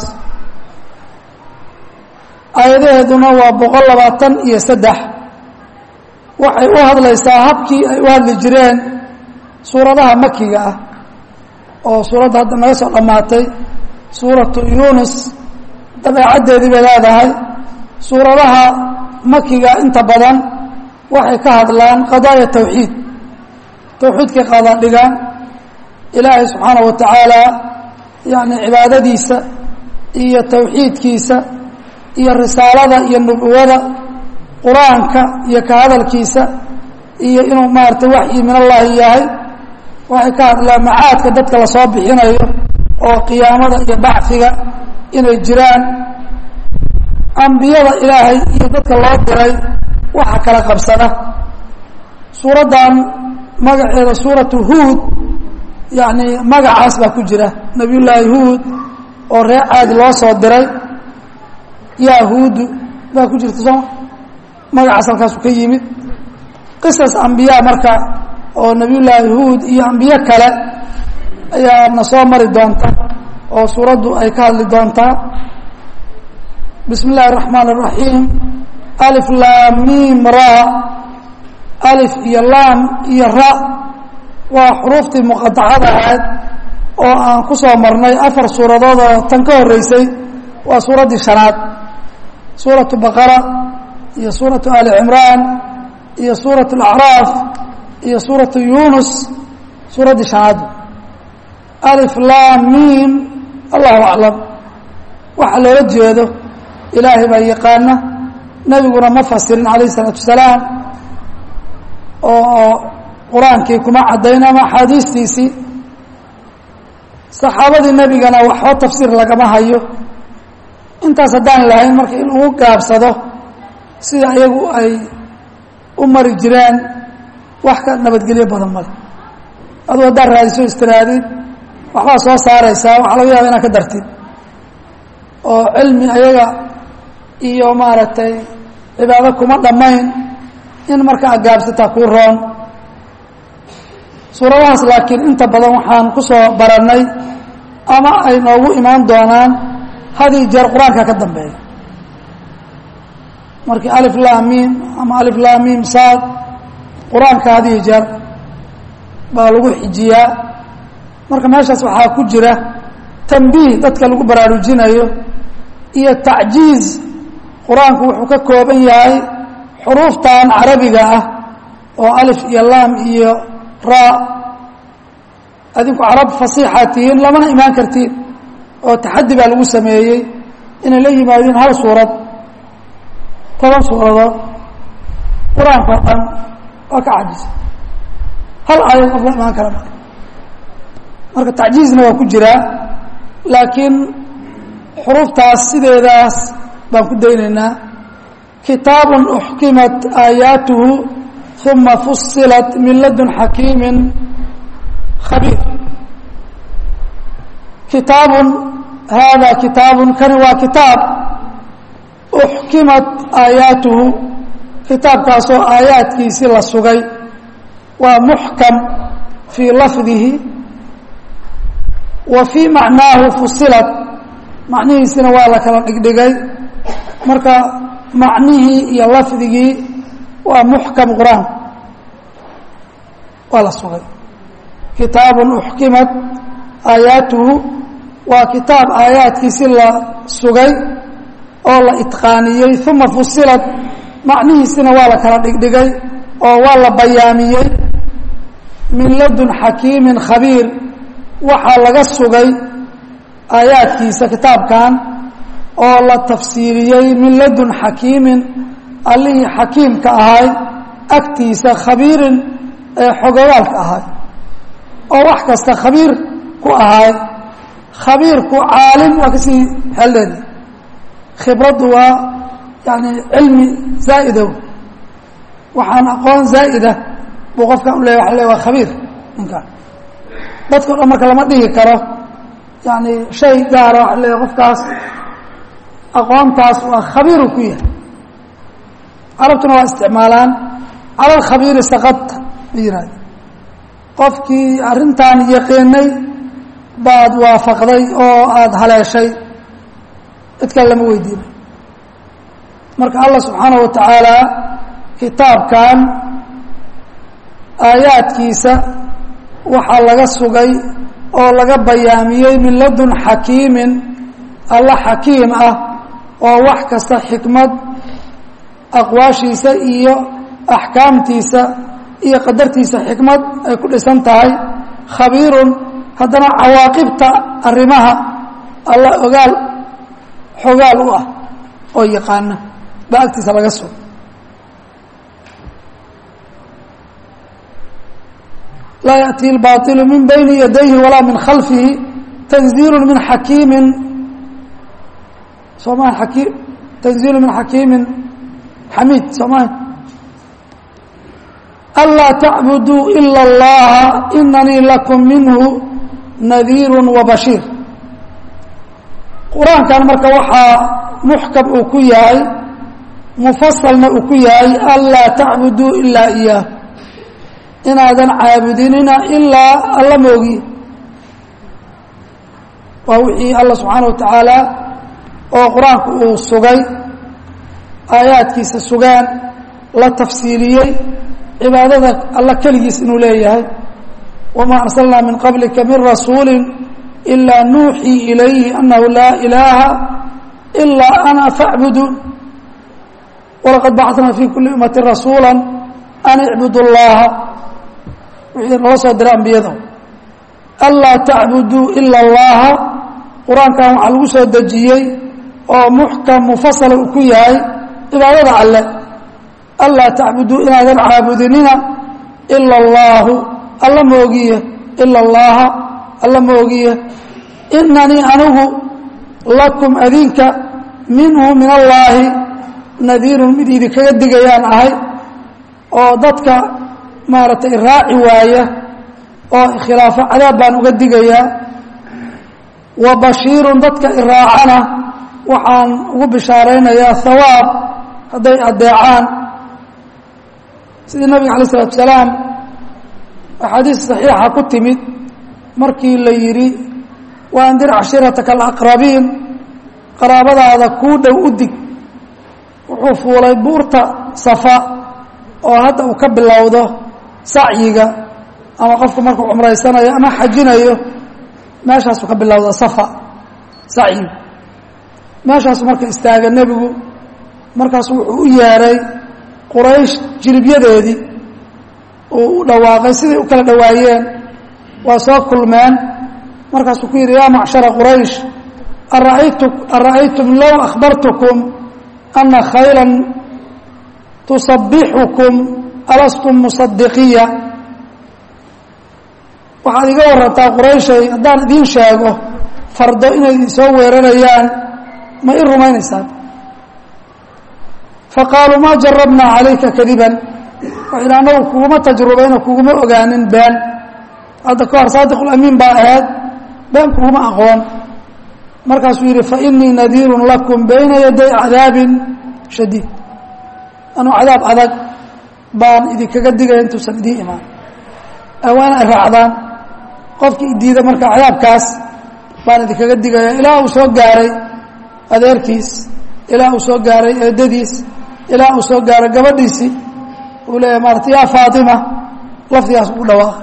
aayadaheeduna waa boqol labaatan iyo saddex waxay u hadlaysaa habkii ay u hadli jireen suuradaha makiga ah oo suuradda hadda naga soo dhammaatay suuratu yuunus dabeecaddeedii bay leedahay suuradaha makiga inta badan waxay ka hadlaan qadaaya tawxiid tawxiidkay qaadaan dhigaan ilaahay subxaana wa tacaala yani cibaadadiisa iyo tawxiidkiisa iyo risaalada iyo nubuwada qur-aanka iyo ka hadalkiisa iyo inuu maaragtay waxyi min allahi yahay waxay ka hadlaan macaadka dadka lasoo bixinayo oo qiyaamada iyo bacfiga inay jiraan ambiyada ilaahay iyo dadka loo diray waxa kala qabsada suuraddan magaceeda suuratu huud yacni magacaas baa ku jira nabiy llaahi huud oo reer caadi loo soo diray yaa huudu baa ku jirta sooma magacaas halkaasu ka yimid qisas ambiyaa marka oo nabiy llaahi huud iyo ambiyo kale ayaa na soo mari doonta oo suuraddu ay ka hadli doontaa bismi اllahi الرaحmaan الرaحiim alif laam mim ra alif iyo laam iyo ra waa xuruuftii muqadacada ahayd oo aan ku soo marnay afar suuradood oo tan ka horeysay waa suuraddii shanaad suuraةu baqara iyo suuraةu ali cimraan iyo suuraة اlacraaf iyo suuraةu yunus suuraddii shanaad alif laam mim allahu aclam waxa loola jeedo ilaahay baa yaqaana nebiguna ma fasirin calayh isalaatu wasalaam oo qur-aankii kuma caddayn ama axaadiistiisii saxaabadii nebigana waxba tafsiir lagama hayo intaas haddaan lahayn marka in ugu gaabsado sida iyagu ay u mari jireen wax ka nabadgelyo badan male aduu haddaad raadiso istiraadid waxbaa soo saaraysaa waxaa laga yaaba inaad ka dartid oo cilmi ayaga iyo maaragtay cibaado kuma dhammayn in marka agaabsataa kuu roon suuradahaas laakiin inta badan waxaan ku soo barannay ama ay noogu imaan doonaan hadii jeer qur-aanka ka dambeeya markii alif laamiim ama alif laamiim saad qur-aanka hadihi jeer baa lagu xijiyaa marka meeshaas waxaa ku jira tambiih dadka lagu baraarujinayo iyo tacjiiz qur-aanku wuxuu ka kooban yahay xuruuftan carabiga ah oo alif iyo laam iyo ra adinku carab fasiixaa tihiin lamana imaan kartiin oo taxaddi baa lagu sameeyey inay la yimaadeen hal suurad toban suuradood qur-aanka oo dhan waa ka cajisa hal aayad qof la imaan kara marka marka tacjiizna waa ku jiraa laakiin xuruuftaas sideedaas baan ku daynaynaa kitaab uxkimat aayaatuhu uma fusilat min ladun xakiimi khabiir kitaabun hada kitaabun kani waa kitaab uxkimat aayaatuhu kitaabkaasoo aayaadkiisii la sugay waa muxkam fii lafdihi wa fii macnaahu fusilat macnihiisina waa la kala dhigdhigay marka macnihii iyo lafdigii waa muxkam qur-aan waa la sugay kitaabun uxkimat aayaatuhu waa kitaab aayaadkiisi la sugay oo la itqaaniyey uma fusilat macnihiisina waa la kala dhigdhigay oo waa la bayaamiyey min ladun xakiimin khabiir waxaa laga sugay aayaadkiisa kitaabkan oo la tafsiiriyey min ladun xakiimin allihii xakiimka ahay agtiisa khabiirin ee xogogaalka ahay oo wax kasta khabiir ku ahay khabiirku caalim waa kasii xeldheedi khibraddu waa yani cilmi zaa'idow waxaan aqoon zaa'ida buu qofkan u leeya waa le waa khabiir ninkaan dadka o dhan marka lama dhihi karo yani shay gaara waxa leeya qofkaas aqoontaas waa khabiiru ku yahay carabtuna waa isticmaalaan cala alkhabiiri sakadta ma yihahda qofkii arrintan yaqiinay baad waafaqday oo aada haleeshay cid kale lama weydiina marka allah subxaanaه wa tacaala kitaabkan aayaadkiisa waxaa laga sugay oo laga bayaamiyey min ladun xakiimin alla xakiim ah oo wax kasta xikmad aqwaashiisa iyo axkaamtiisa iyo qadartiisa xikmad ay ku dhisan tahay khabiirun haddana cawaaqibta arrimaha alla ogaal xogaal u ah oo yaqaana baa agtiisa laga sugo laa yaأtii اlbaطilu min bayni yadayhi walaa min khalfihi tanziilu min xakiimin sooma aki tanziilu min xakiimin xamiid sooma anlaa tacbuduu ila اllaha inanii lakum minhu nadiiru wabashiir qur-aankan marka waxaa muxkam uu ku yahay mufasalna uu ku yahay anlaa tacbuduu ilaa iyaah inaadan caabudinina ilaa alla moogi waa wixii alla subxaana wa tacaala oo qur-aanku uu sugay aayaadkiisa sugaan la tafsiiliyey cibaadada alla keligiis inuu leeyahay wamaa arsalnaa min qablika min rasuuli ilaa nuuxii ilayhi annahu laa ilaaha ilaa ana facbuduun walaqad bacatnaa fi kuli ummati rasuula an icbudu llaha wixii nala soo diray ambiyada anlaa tacbuduu ila allaha qur-aankan waxaa lagu soo dejiyey oo muxkam mufasala uu ku yahay cibaadada alle anlaa tacbuduu inaadan caabudinina ila allaahu alla moogiye ila allaha alla moogiye inanii anigu lakum adinka minhu min allaahi nadiirun mid idinkaga digayaan ahay oo dadka maaragtay raaci waaya oo khilaafo cadaab baan uga digayaa wa bashiirun dadka iraacana waxaan ugu bishaaraynayaa hawaab hadday addeecaan sidii nabiga alay isalatu salaam axaadiis saxiixa ku timid markii la yidhi waandir cashirataka alaqrabiin qaraabadaada kuu dhow u dig wuxuu fuulay buurta safa oo hadda uu ka bilowdo sacyiga ama qofku markuu cumraysanayo ama xajinayo meeshaasuu ka bilowda safa sacyiga meeshaasu marka istaaga nebigu markaasu wuxuu u yeeray quraysh jiribyadeedii uu u dhawaaqay siday u kala dhowaayeen waa soo kulmeen markaasuu ku yidhi yaa macshara quraysh ara'aytu ara'aytum low akhbartukum ana khaylan tusabixukum alastum musadiqiya waxaad iga warantaa qurayshay haddaan idiin sheego fardo inay idinsoo weerarayaan ma i rumaynaysaan faqaaluu maa jarabnaa calayka kadiban waxay idhi annagu kuguma tajrubayno kuguma ogaanin been hadda ka hor saadiqulamiin baa ahayd been kuguma aqoon markaasuu yidhi fainii nadiirun lakum bayna yaday cadaabin shadiid anuu cadaab adag baan idinkaga digaya intuusan idiin imaan waa inay raacdaan qofkii diida marka cadaabkaas baan idinkaga digaya ilaa uu soo gaaray adeerkiis ilaa uu soo gaaray eedadiis ilaa uu soo gaaray gabadhiisii uu leeyahay maarata yaa faatima lafdigaas ugu dhawaaqay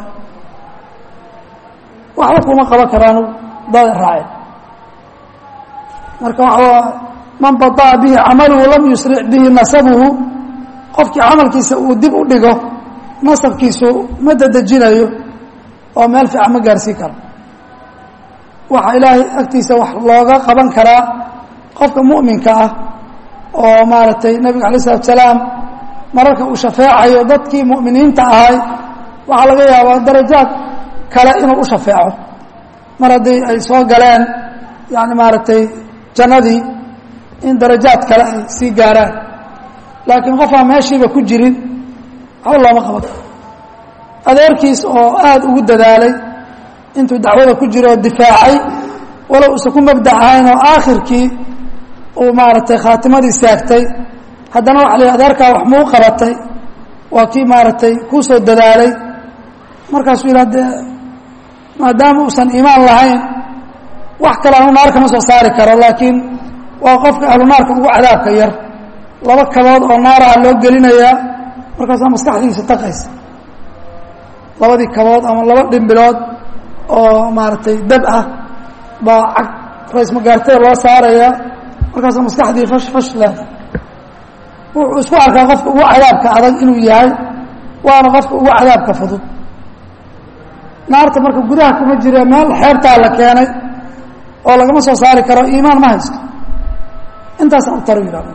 waxba kuma qaban karaan dada raaceen marka waxaa man baطa'a bihi camaluhu lam yusric bihi nasabuhu qofkii camalkiisa uu dib u dhigo nasabkiisu ma dadejinayo oo meel fiican ma gaarsiin karo waxaa ilaahay agtiisa wax looga qaban karaa qofka mu'minka ah oo maaragtay nebiga alay isalatu salaam mararka uu shafeecayo dadkii mu'miniinta ahay waxaa laga yaabaa darajaad kale inuu u shafeeco mar haddii ay soo galeen yani maaragtay jannadii in darajaad kale ay sii gaaraan laakiin qofaan meeshiiba ku jirin waxba looma qaban karo adeerkiis oo aada ugu dadaalay intuu dacwada ku jiro oo difaacay walow usan ku mabdac ahayn oo aakhirkii uu maaragtay khaatimadii saagtay haddana waxa la adeerkaa wax muu qabatay waa kii maaragtay kuu soo dadaalay markaasuu yidhaha dee maadaama uusan iimaan lahayn wax kale anu naar kama soo saari karo laakiin waa qofka ahlu naarka ugu cadaabka yar laba kabood oo naaraha loo gelinayaa markaasaa maskaxdiisa taqaysa labadii kabood ama laba dhimbilood oo maaragtay dab ah baa cag raysmagaartada loo saarayaa markaasaa maskaxdii fash fash leh wuxuu isku arkaa qofka ugu cadaabka adag inuu yahay waana qofka ugu cadaabka fudud naarta marka gudaha kuma jira meel xeebtaa la keenay oo lagama soo saari karo iimaan ma haysto intaasaan u taro yidhahdo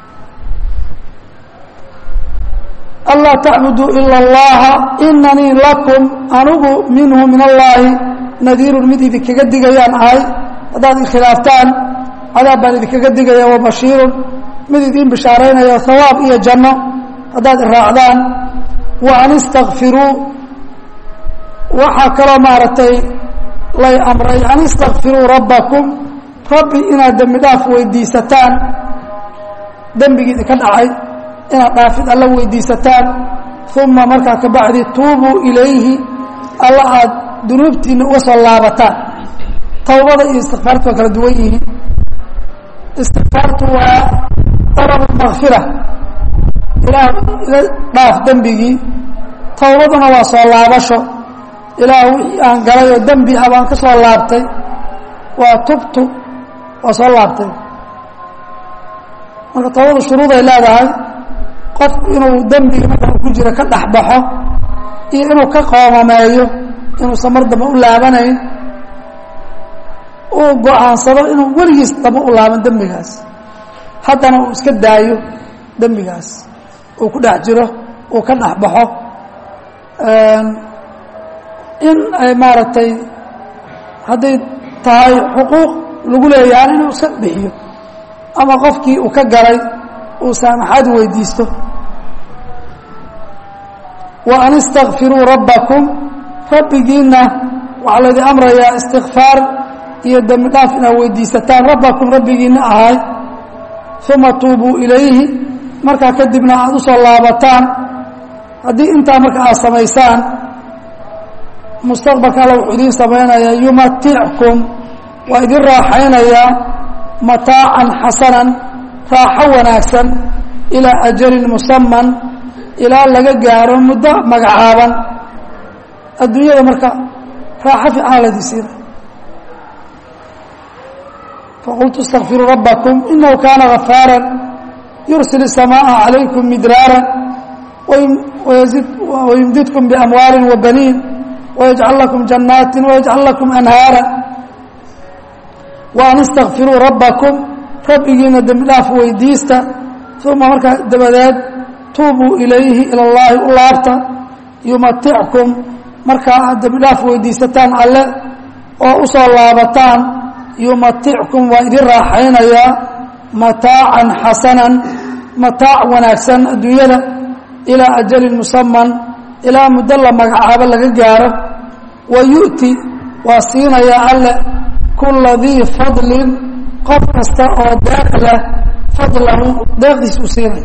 anlaa tacbuduu ila اllaha inanii lakum anugu minhu min allaahi nadiirun mid idinkaga digayaan ahay haddaad ikhilaaftaan cadaab baan idinkaga digaya wa bashiirun mid idiin bishaaraynayo hawaab iyo janno haddaad iraacdaan wa an istakfiruu waxaa kaloo maaragtay lay amray an istakfiruu rabbakum rabbi inaad dembi dhaaf weydiisataan dembigii idinka dhacay inaad dhaafid alla weydiisataan uma markaa ka bacdi tuubuu ilayhi alla aad dunuubtiina uga soo laabataan tawbada iyo istikfaartu waa kala duwan yihiin istikfaartu waa dalab makfira ilaah iga dhaaf dembigii tawbaduna waa soo laabasho ilaah wixii aan galay oo dembi ah baan ka soo laabtay waa tubtu waa soo laabtay marka tawbadu shuruuday leedahay qofku inuu dembiga marka ku jiro ka dhex baxo iyo inuu ka qoomameeyo inuusan mar dambe u laabanayn uu go-aansado inuu weligiis dambe u laaban dembigaas haddana uu iska daayo dembigaas uu ku dhex jiro uu ka dhex baxo in ay maaragtay hadday tahay xuquuq lagu leeyahay inuu iska bixiyo ama qofkii uu ka galay uu saamaxaad weydiisto wa an istakfiruu rabbakum rabbigiinna waxaa laydin amrayaa istikfaar iyo dembi dhaaf inaad weydiisataan rabbakum rabbigiinna ahay uma tuubuu ilayhi markaa kadibna aada u soo laabataan haddii intaa marka aad samaysaan mustaqbalka alla wuxuu idiin samaynayaa yumatickum waa idin raaxaynayaa mataacan xasanan raaxo wanaagsan ilaa ajalin musaman ilaa laga gaaro muddo magacaaban adduunyada marka raaxo fiican laydin siina faqultu اstakfiruu rabbakum inahu kaana gafaara yursil الsamaaءa calaykum midraara wayumdidkum biamwaali wabaniin wayajcal lakum jannaati wayajcal lakum anhaara wa an istakfiruu rabbakum rabbigiina dembi dhaaf weydiista uma markaa dabadeed tuubuu ilayhi ila اllaahi u laabta yumatickum markaa aad dembi dhaaf weydiisataan alle oo u soo laabataan yumatickum waa idin raaxaynayaa mataacan xasanan mataac wanaagsan adduunyada ilaa ajalin musaman ilaa muddo la magacaabo laga gaaro wa yu'ti waa siinayaa alle kulla dii fadlin qof kasta oo deeq leh fadlahu deeqdiis uu siinaya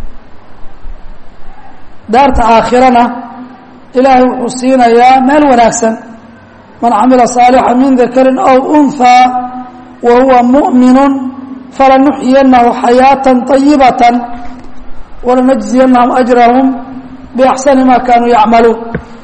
daarta aakhirana ilaahay wuxuu siinayaa meel wanaagsan man camila saalixa min dakarin aw unhaa wa huwa mu'minu falanuxyiyanahu xayaata طayibata walanajziyanahum ajrahum biaxsani ma kaanuu yacmaluun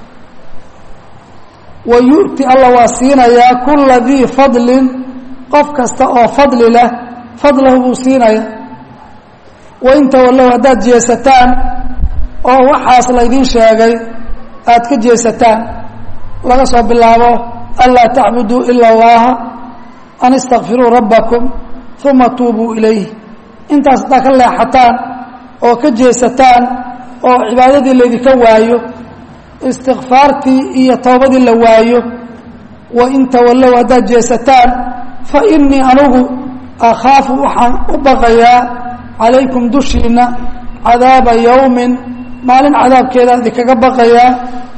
wa yu'ti alla waa siinayaa kula dii fadlin qof kasta oo fadli leh fadlahu buu siinaya wain tawallow haddaad jeesataan oo waxaas laydin sheegay aada ka jeesataan laga soo bilaabo anlaa tacbuduu ila اllaha an istakfiruu rabbakum uma tuubuu ilayh intaas haddaa ka leexataan oo ka jeesataan oo cibaadadii laydinka waayo istikfaartii iyo toobadii la waayo wain tawallow haddaad jeesataan fa inii anugu akhaafu waxaan u baqayaa calaykum dushiinna cadaaba yowmin maalin cadaabkeeda idinkaga baqayaa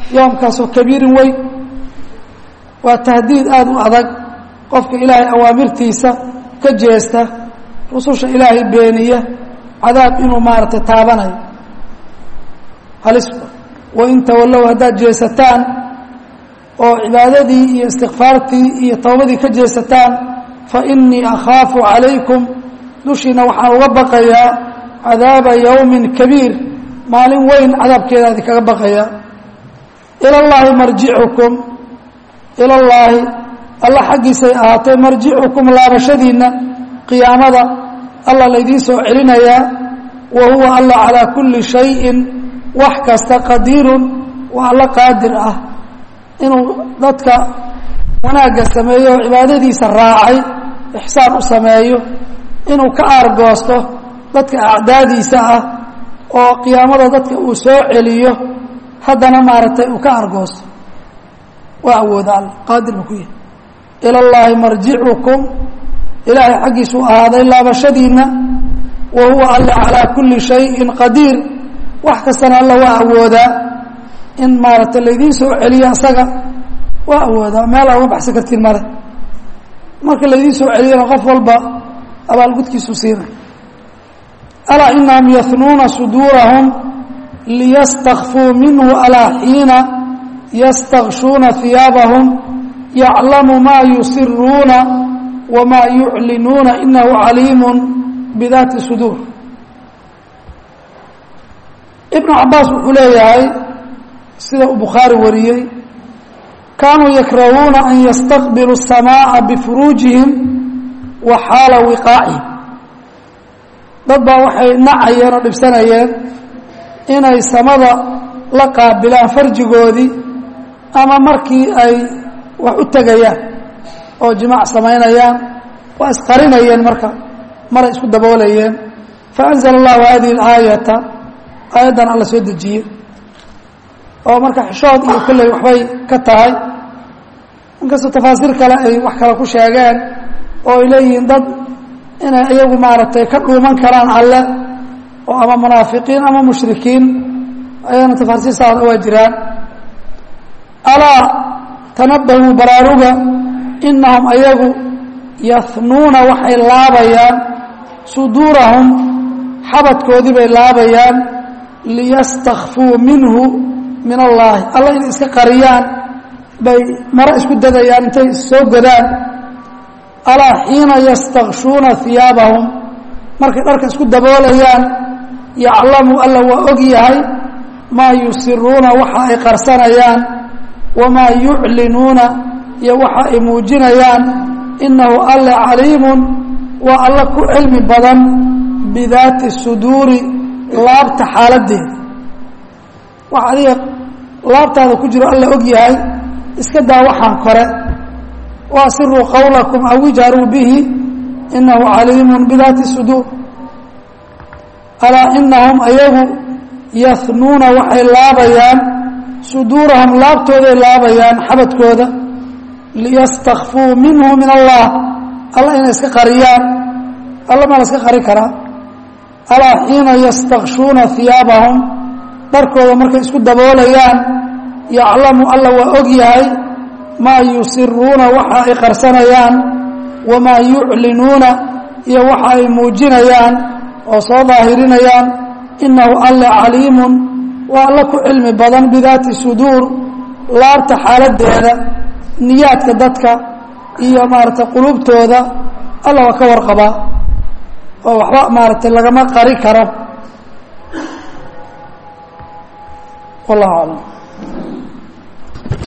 yoomkaasoo kabiirin weyn waa tahdiid aada u adag qofka ilaahay awaamirtiisa ka jeesta rususha ilaahay beeniya cadaab inuu maaragtay taabanayo halis wain tawallow haddaad jeesataan oo cibaadadii iyo istikfaartii iyo towbadii ka jeesataan fa innii akhaafu calaykum dushiina waxaan uga baqayaa cadaaba yowmin kabiir maalin weyn cadaabkeeda idinkaga baqayaa ila llaahi marjicukum ila llaahi alla xaggiisay ahaatay marjicukum laabashadiinna qiyaamada alla laydiin soo celinayaa wa huwa alla calaa kulli shayin wax kasta qadiirun waa alla qaadir ah inuu dadka wanaagga sameeyo oo cibaadadiisa raacay ixsaan u sameeyo inuu ka aargoosto dadka acdaadiisa ah oo qiyaamada dadka uu soo celiyo haddana maaragtay uu ka aargoosto waa awooda alla qaadir buu ku yahay ila llaahi marjicukum ilaahay xaggiisuu ahaaday laabashadiinna wa huwa alla calaa kulli shayin qadiir wax kastana alla waa awoodaa in maaragtay laydiin soo celiyo asaga waa awoodaa meel aa uga baxsan kartiin male marka laydiin soo celiyana qof walba abaalgudkiisu siinay alaa inahum yahnuuna suduurahum liyastakfuu minhu alaa xiina yastakshuuna hiyaabahum yaclamu maa yusiruuna wamaa yuclinuuna inahu caliimu bidaati suduur ibnu cabaas wuxuu leeyahay sida uu bukhaari wariyey kaanuu yakrahuuna an yastaqbiluu الsamaaءa bifuruujihim wa xaala wiqaacihim dad baa waxay nacayeen oo dhibsanayeen inay samada la qaabilaan farjigoodii ama markii ay wax u tegayaan oo jimaac samaynayaan waa isqarinayeen marka maray isku daboolayeen faأnzla اllahu hadihi اlaayata aayaddan alla soo dejiyey oo marka xishood iyo kolley waxbay ka tahay inkastoo tafaasiir kale ay wax kale ku sheegeen oo ay leeyihiin dad inay iyagu maaragtay ka dhuuman karaan alle oo ama munaafiqiin ama mushrikiin ayana tafaasiir saada waa jiraan alaa tanabahuu baraaruga inahum ayagu yahnuuna waxay laabayaan suduurahum xabadkoodii bay laabayaan liyastakfuu minhu min allaahi alla inay iska qariyaan bay maro isku dadayaan intay soo godaan alaa xiina yastakshuuna hiyaabahum markay dharka isku daboolayaan yaclamu alla waa og yahay maa yusiruuna waxa ay qarsanayaan wamaa yuclinuuna iyo waxa ay muujinayaan inahu alle caliimun waa alla ku cilmi badan bidaati suduuri laabta xaaladeeda waxa adiga laabtaada ku jiro alla og yahay iska daa waxaan kore waasiruu qawlakum aw ijharuu bihi inahu caliimu bidaati suduur alaa inahum ayagu yahnuuna waxay laabayaan suduurahum laabtooday laabayaan xabadkooda liyastakfuu minhu min allah alla inay iska qariyaan alla maa la iska qari karaa alaa xiina yastakshuuna hiyaabahum dharkooda markay isku daboolayaan yaclamu alla waa og yahay maa yusiruuna waxa ay qarsanayaan wamaa yuclinuuna iyo waxa ay muujinayaan oo soo daahirinayaan inahu alle caliimun waa alla ku cilmi badan bidaati suduur laabta xaaladeeda niyaadka dadka iyo maaragtay qulubtooda alla waa ka warqabaa oo waxba maaragtay lagama qari karo wallahu aclam